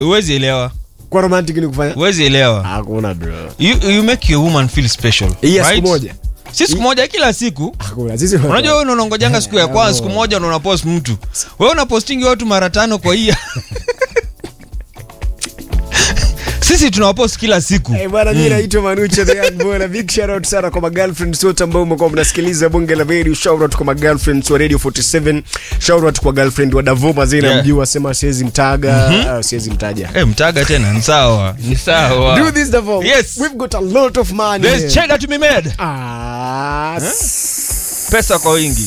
huwezi elewa kwa romantic ni kufanya huwezi elewa hakuna bro you, you make your woman feel special hii ya right? siku moja si siku moja kila siku hakuna sisi unajua wewe unaongojanga siku ya kwanza siku moja ndo unapost mtu wewe unapostingi watu mara tano kwa hia sisi tunawapost kila siku Eh, bwana mimi naitwa Manucho the young boy na big shout out sana kwa magirlfriends wote ambao mmekuwa mnasikiliza bunge la radio shout out kwa magirlfriends wa radio 47 shout out kwa girlfriend wa Davo mazina Yeah. mjua sema siwezi mtaga ah, siwezi mtaja Eh, mtaga tena ni sawa ni sawa do this Davo Yes. we've got a lot of money There's cheddar to be made ah s- pesa kwa wingi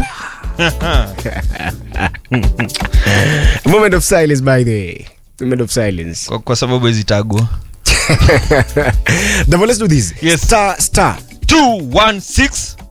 moment of silence by the way moment of silence kwa, kwa sababu hizi tagwa Davo let's do this Yes. star star 216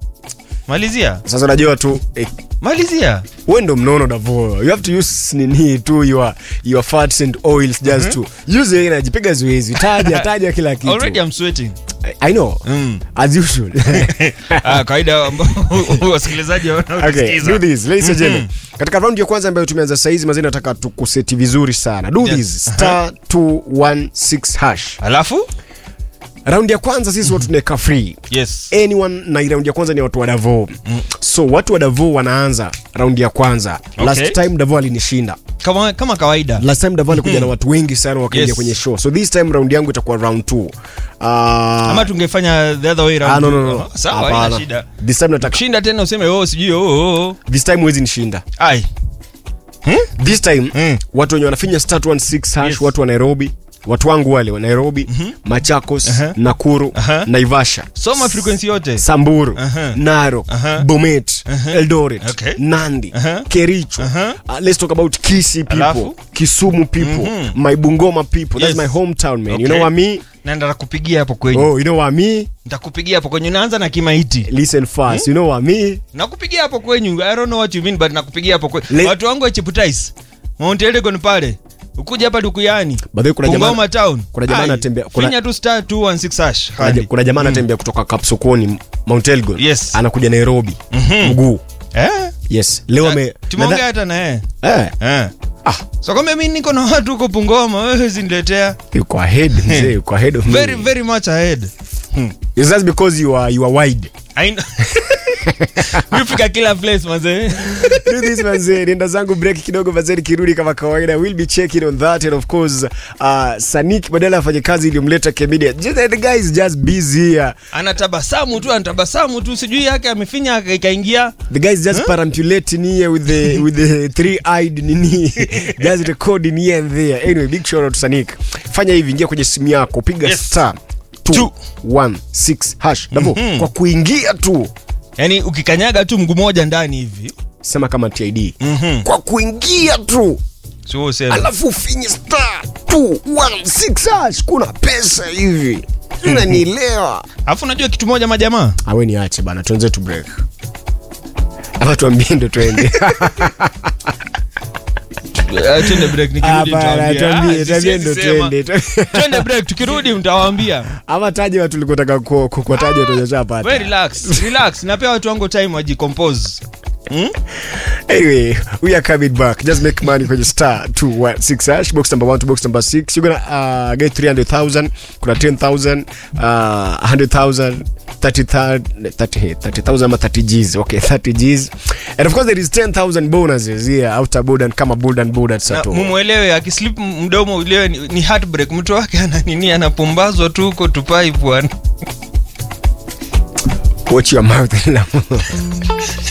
malizia sasa unajua tu eh, malizia wewe ndo mnono Davo you have to use nini tu your your fats and oils just to use your energy piga zoezi taja taja kila kitu already I'm sweating I know mm. as usual ah, kawaida ambao wasikilizaji okay wanaosikiza do this ladies and gentlemen katika round ya kwanza ambayo tumeanza saizi mazini nataka tukuseti vizuri sana do Yes. this star 216 hash alafu round ya kwanza sisi watu tunaweka free yes anyone na hii round ya kwanza ni watu wa Davo so watu wa Davo wanaanza round ya kwanza last Okay. time Davo alinishinda kama, kama kawaida last time Davo alikuja na watu wengi sana wakaingia Yes. kwenye show so this time round yangu itakuwa round 2 uh, ama tungefanya the other way round ah, no, no, no. sawa Hapana. haina shida this time nataka kushinda tena useme oh sijui oh, oh, oh. this time huwezi nishinda ai this time Mm. watu wenye wanafinya start 16 hash Yes. watu wa nairobi watu wangu wale wa nairobi machakos Aha. nakuru Aha. naivasha soma frequency yote samburu Aha. narok Aha. bomet eldoret Okay. nandi Aha. kericho Aha. uh, let's talk about kisi people Alafu? kisumu people my bungoma people that's Yes. my hometown man you Okay. know what me na nitakupigia hapo kwenye oh you know what me nitakupigia hapo kwenye unaanza na kimaiti listen fast you know what me nakupigia hapo kwenyu i don't know what you mean but nakupigia hapo kwenyu Le- watu wangu wa Cheputais Mount Elgon pale ukuja hapa dukuyani By the way, kuna jamaa- Bungoma town kuna jamaa Ai, anatembea- kuna- finya tu star 216 hash kuna, hadi. kuna jamaa anatembea kutoka kapsokoni mount elgon Yes. anakuja nairobi mguu eh yes leo ame tumeongea nadha- hata na yeye eh, eh ah, so kama mimi niko na watu huko Bungoma wewe ziniletea yuko ahead mzee yuko ahead of very me very much ahead It's just because you are you are wide I know. Mimi fika kila place mazee do this manze nenda zangu break kidogo mazee kirudi kama kawaida we'll be checking on that and of course uh, sanik badala afanye kazi iliyomleta kemedia just the guy is just busy here anatabasamu tu anatabasamu tu sijui yake amefinya aka- ikaingia the guy is just huh? perambulating here with the with the three eyed nini just recording here and there anyway big shout out to sanik fanya hivi ingia kwenye simu yako piga Yes. star 216 hash davo kwa kuingia tu yaani ukikanyaga tu mguu moja ndani hivi sema kama tid Mhm. kwa kuingia tu sio useme alafu finye star 216 hash kuna pesa hivi unanielewa alafu unajua kitu moja majamaa awe niache bana tuenze tu break ama tuambie ndo twende Eh, twende break nikirudi Hapana, nitawaambia. tuambie, Ah, tuambie siwezi ndo sema. twende twende break tukirudi mtawaambia ama taje watu likotaka kuwataja We tuonyeshapata relax relax napea watu wangu time wajicompose hmm? anyway we are coming back just make money kwenye star 216 hash box number 1 to box number 6 you're gonna uh, get 300000 kuna 10000 uh, 100000 30,000 30 30,000 ama 30 Gs okay 30 Gs and of course there is 10000 bonuses here outer board and kama board and board at Na sato mumwelewe akislip mdomo ulewe ni, ni heartbreak mtu wake ana nini anapumbazwa tu huko tupai bwana watch your mouth